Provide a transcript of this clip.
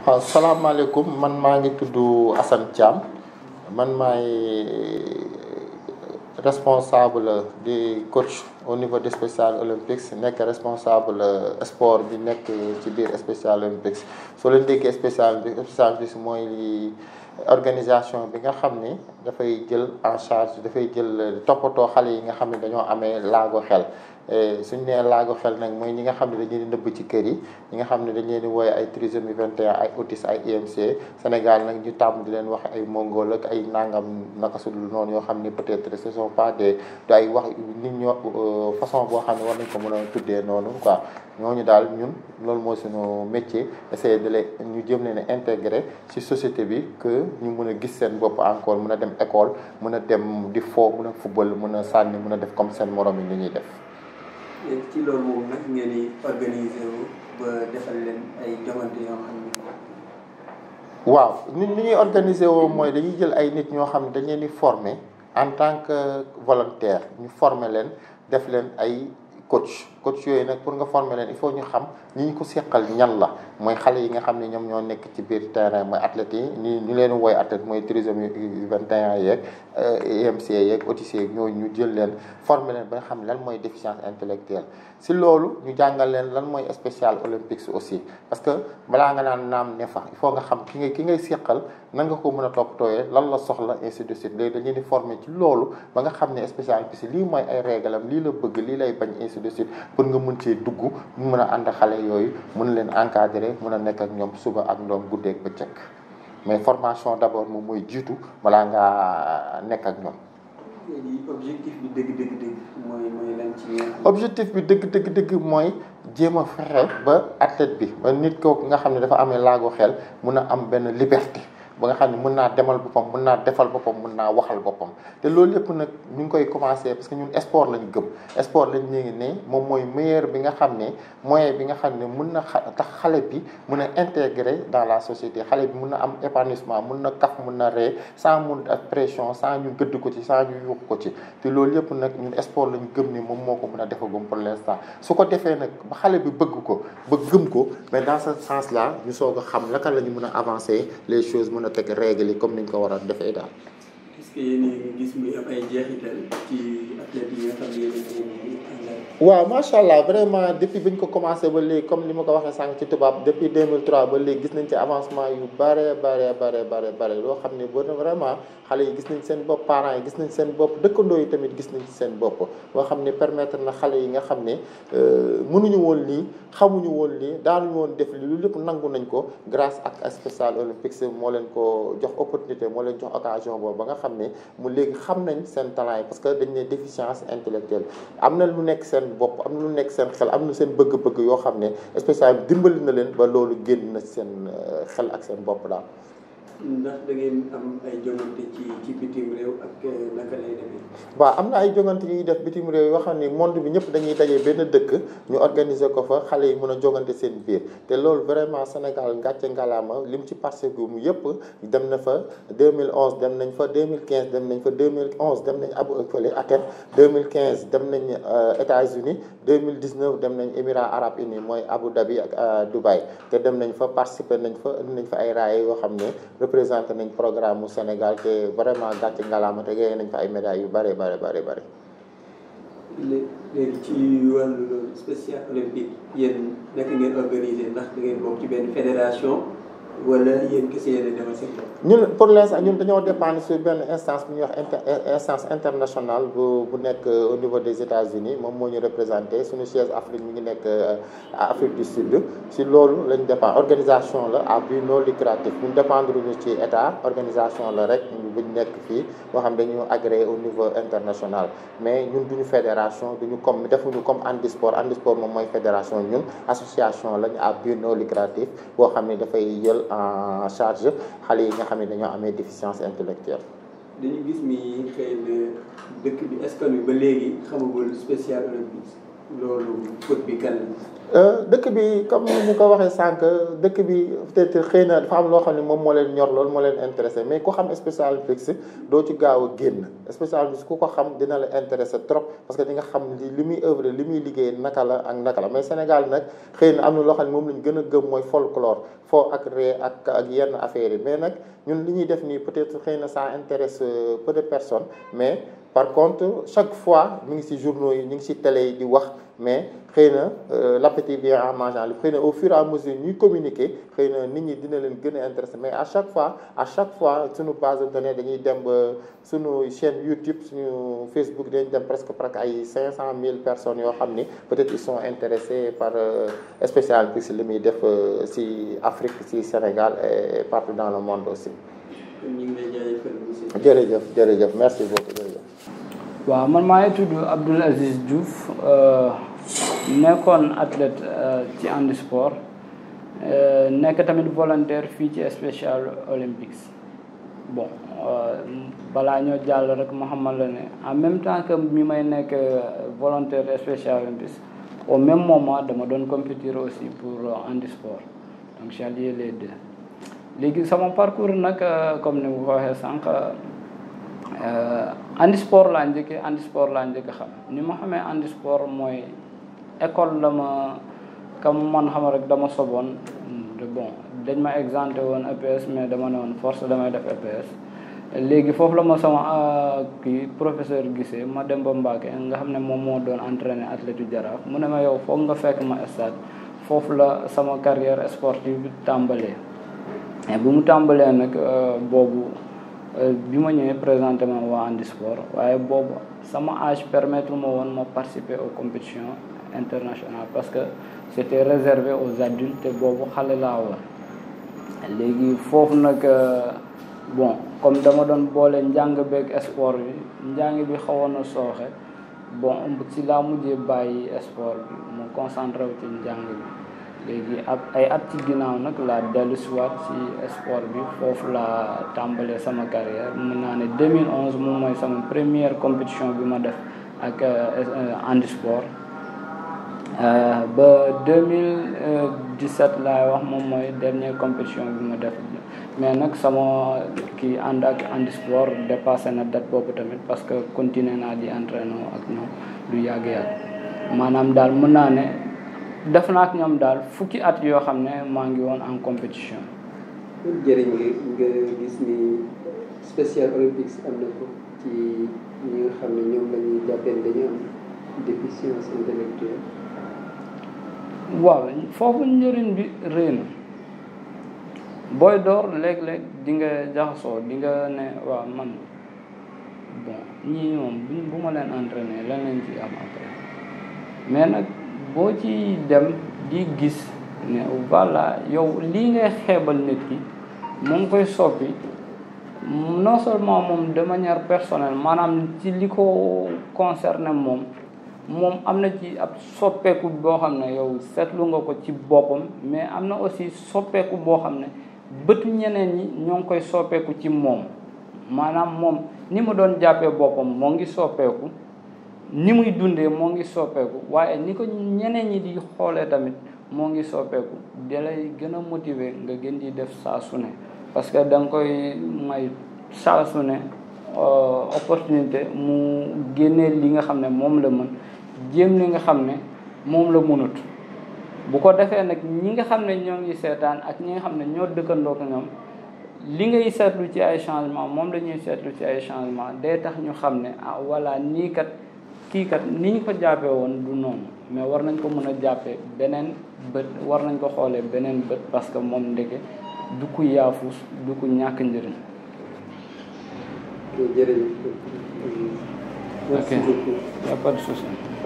waaw salaamaaleykum man maa ngi tudd Assane Thiam man maay responsable di coach au niveau des Special Olympics nekk responsable sport bi nekk ci biir Special Olympics soo leen déggee Special Special Olympics mooy organisation bi nga xam ni dafay jël en charge dafay jël toppatoo xale yi nga xam ne dañoo amee laago xel suñ nee laago xel nag mooy ñi nga xam ne dañu leen di nëbb ci kër yi ñi nga xam ne dañ leen di wooye ay trisomie 21 ay autisme ay IMC Sénégal nag ñu tàmm di leen wax ay mongol ak ay nangam naka su dul noonu yoo xam ni peut-être ce sont pas des ay wax nit ñoo façon boo xam ne war nañ ko mën a tuddee noonu quoi ñooñu daal ñun loolu mooy suñu métier essayer de les ñu jëm leen a intégrer ci société bi que ñu mën a gis seen bopp encore mën a dem école mën a dem di fo mën a football mën a sànni mën a def comme seen morom yi ni ñuy def. léegi ci loolu moom nag ngeen di organiser wu ba defal leen ay joŋante yoo xam ne. waaw nit ñi ñuy organiser woo mooy dañuy jël ay nit ñoo xam ne dañ leen di former en tant que volontaire ñu former leen def leen ay coach coach yooyu nag pour nga former leen il faut ñu xam ñi ñu ko seqal ñan la mooy xale yi nga xam ne ñoom ñoo nekk ci biir terrain mooy athlètes yi ñu ñu leen woy athlète mooy trisomie 21 yeeg IMC yeeg autisme yeeg ñooñu ñu jël leen former leen ba nga xam lan mooy déficience intellectuelle si loolu ñu jàngal leen lan mooy spécial olympics aussi parce que balaa nga naan naam ne fa il faut nga xam ki ngay ki ngay seqal nan nga ko mën a toppatooyee lan la soxla ainsi de suite léegi dañu di former ci loolu ba nga xam ne spécial olympics lii mooy ay réglam lii la bëgg lii lay bañ ainsi de suite pour nga mën cee dugg ñu mën a ànd xale yooyu mën leen encadrer mën a nekk ak ñoom suba ak ñoom guddeeg bëccëg mais formation d'abord moom mooy jiitu balaa ngaa nekk ak ñoom. léegi objectif bi dëgg dëgg dëgg mooy mooy lan ci objectif bi dëgg dëgg dëgg mooy jéem a fexe ba athlète bi ba nit kooku nga xam ne dafa amee laago xel mun a am benn liberté. ba nga xam ne mën naa demal boppam mën naa defal boppam mën naa waxal boppam te loolu yëpp nag ñu ngi koy commencer parce que ñun sport lañ gëm sport lañ ñu ngi ne moom mooy meilleur bi nga xam ne moyen bi nga xam ne mën na tax xale bi mën a intégrer dans la société xale bi mën na am épanouissement mën na kaf mën na ree sans mun ak pression sans ñu gëdd ko ci sans ñu yuux ko ci te loolu yëpp nag ñun sport lañ gëm ni moom moo ko mën a defagum pour l'instant su ko defee nag ba xale bi bëgg ko ba gëm ko mais dans ce sens là ñu soog a xam naka la ñu mën a avancer les choses mën a teg règle yi comme niñ ko war a defee daal. est-ce que yéen a ngi gis muy am ay jeexital ci athlètes yi nga xam ne yéen waaw macha allah vraiment depuis bi ñu ko commencé ba léegi comme ni ma ko waxee sànq ci tubaab depuis 2003 ba léegi gis nañ ci avancement yu bare bare bare bare bare loo xam ne boo vraiment xale yi gis nañ seen bopp parents yi gis nañ seen bopp dëkkandoo yi tamit gis nañ ci seen bopp boo xam ne permettre na xale yi nga xam ne mënuñu woon lii xamuñu woon lii daanuñu woon def lii lu lépp nangu nañ ko grâce ak Special Olympics moo leen ko jox opportunité moo leen jox occasion boobu ba nga xam ne mu léegi xam nañ seen talent yi parce que dañ ne déficience intellectuelle am na lu nekk seen bopp am na lu nekk seen xel am na seen bëgg-bëgg yoo xam ne spécial dimbali na leen ba loolu génn na seen xel ak seen bopp daal. ndax da ngeen am ay jongante ci ci bitim réew ak naka lay demee. waaw am na ay jongante yu ñuy def bitim réew yoo xam ne monde bi ñëpp dañuy daje benn dëkk ñu organiser ko fa xale yi mën a jongante seen biir te loolu vraiment Sénégal ngàcce ngalaama lim ci participé mu yëpp dem na fa 2011 dem nañ fa 2015 dem nañ fa 2011 dem nañ Abu fële Athènes 2015 dem nañ États-Unis 2019 dem nañ Émirats arabes unis mooy Abu Dhabi ak Dubaï te dem nañ fa participer nañ fa indi nañ fa ay raaye yoo xam ne. représenté nañ programme mu Sénégal te vraiment gàcce ngalaama te gagné nañ fa ay médailles yu bare bare bare bare léegi ci wàllu loolu spécial olympique yéen naka ngeen organisé ndax da ngeen bokk ci benn fédération wala yéen kese yéen a demal seen bopp. ñun pour l'instant ñun dañoo dépendre sur benn instance bu ñuy wax inter instance internationale bu bu nekk au niveau des États-Unis moom moo ñu représenté suñu siège Afrique mi ngi nekk Afrique du Sud si loolu lañ dépend organisation la à but non lucratif ñun dépendre ñu ci état organisation la rek buñ nekk fii boo xam dañu agréé au niveau international mais ñun duñu fédération duñu comme defuñu comme handisport handisport moom mooy fédération ñun association lañ à but non lucratif boo xam ne dafay jël en charge xale yi nga xam ne dañoo amee déficience intellectuelle dañu gis ni xëy na dëkk bi askan wi ba léegi xamagul spécial olympique loolu bët bi kan dëkk bi comme ni ñu ko waxee sànq dëkk bi peut-être xëy na dafa am loo xam ne moom moo leen ñor loolu moo leen intéressé mais ku xam Special Olympics doo ci gaaw a génn Special Olympics ku ko xam dina la intéressé trop parce que di nga xam li li muy œuvre li muy liggéey naka la ak naka la mais Sénégal nag xëy na am na loo xam ne moom lañ gën a gëm mooy folklore foo ak ree ak ak yenn affaires yi mais nag ñun li ñuy def nii peut-être xëy na ça intéresse peu de personnes mais par contre chaque fois ñu ngi ci journaux yi ñu ngi ci télé yi di wax mais xëy na l'appétit vient en mangeant xëy na au fur et à mesure ñuy communiquer xëy na nit ñi dina leen gën a intéressé mais à chaque fois à chaque fois suñu base de données dañuy dem ba suñu chaîne YouTube suñu Facebook dañuy dem presque presque ay 500 000 personnes yoo xam ni peut-être ils sont intéressés par Special Olympics li muy def ci Afrique ci Sénégal et partout dans le monde aussi. ñu ngi lay jaajëfal monsieur. jërëjëf jërëjëf merci beaucoup jërëjëf. waaw man maa ngi tudd Abdoul Aziz Diouf nekkoon athlète ci handisport nekk tamit volontaire fii ci Special Olympics bon balaa ñoo jàll rek ma xamal la ne en même temps que mi may nekk volontaire Special Olympics au même moment dama doon compétir aussi pour handisport donc j'ai allié les deux léegi sama parcours nag comme ni nga ko waxee sànq handisport laa njëkkee handisport laa njëkk xam ni ma xamee handisport mooy école dama comme man xam rek dama soboon bon dañ ma exempté woon EPS mais dama ne woon force damay def EPS léegi foofu la ma sama kii professeur gisee ma dem ba Mbacké nga xam ne moom moo doon entraîné athlète yu Jaraaf mu ne ma yow foog nga fekk ma stade foofu la sama carrière sportive bi tàmbalee mais bu mu tàmbalee nag boobu bi ma ñëwee présenté ma waa handisport waaye boobu sama âge permettre ma woon ma participer aux compétitions internationales parce que c'était réservé aux adultes te boobu xale laa woon léegi foofu nag bon comme dama doon boole njàng beeg sport bi njàng bi xawoon na sooxe bon ci laa mujjee bàyyi sport bi mu concentré wu ci njàng bi léegi ak ay at ci ginnaaw nag laa dellu siwaat ci sport bi foofu laa tàmbalee sama carrière mën naa ne 2011 moom mooy sama première compétition bi ma def ak handisport ba 2017 laay wax moom mooy dernière compétition bi ma def mais nag sama kii ànd ak handisport dépassé na date boobu tamit parce que continuer naa di entraîner ak ñoom du yàgg-yàgg maanaam daal mën naa ne def naa ak ñoom daal fukki at yoo xam ne maa ngi woon en compétition. jëriñ nga nga gis ni Special Olympics am na ko ci ñi nga xam ne ñoom la ñuy jàppee dañu am déficience intellectuelle. waaw foofu njëriñ bi rëy na booy door léeg-léeg di nga jaxasoo di nga ne waaw man bon ñii moom bu ma leen entraîner lan lañ ci am après mais nag. boo ci dem di gis ne voilà yow lii ngay xeebal nit ki mu ngi koy soppi non seulement moom de manière personnelle maanaam ci li ko concerné moom moom am na ci ab soppeeku boo xam ne yow seetlu nga ko ci boppam mais am na aussi soppeeku boo xam ne bëtu ñeneen ñi ñoo ngi koy soppeeku ci moom maanaam moom ni mu doon jàppee boppam moo ngi soppeeku ni muy dundee moo ngi soppeeku waaye ni ko ñeneen ñi di xoolee tamit moo ngi soppeeku da lay gën a motiver nga gën di def saa su ne parce que da nga koy may saa su ne opportunité mu génnee li nga xam ne moom la mën jéem li nga xam ne moom la mënut bu ko defee nag ñi nga xam ne ñoo ngi seetaan ak ñi nga xam ne ñoo dëkkandoo ko ñoom li ngay seetlu ci ay changement moom la ñuy seetlu ci ay changement day tax ñu xam ne ah voilà nii kat kii kat ni ñu ko jàppee woon du noonu mais war nañ ko mën a jàppee beneen bët war nañ ko xoolee beneen bët parce que moom ndeke du ku yaafus du ku ñàkk njëriñ. jërëjëf. ok y a pas de souci.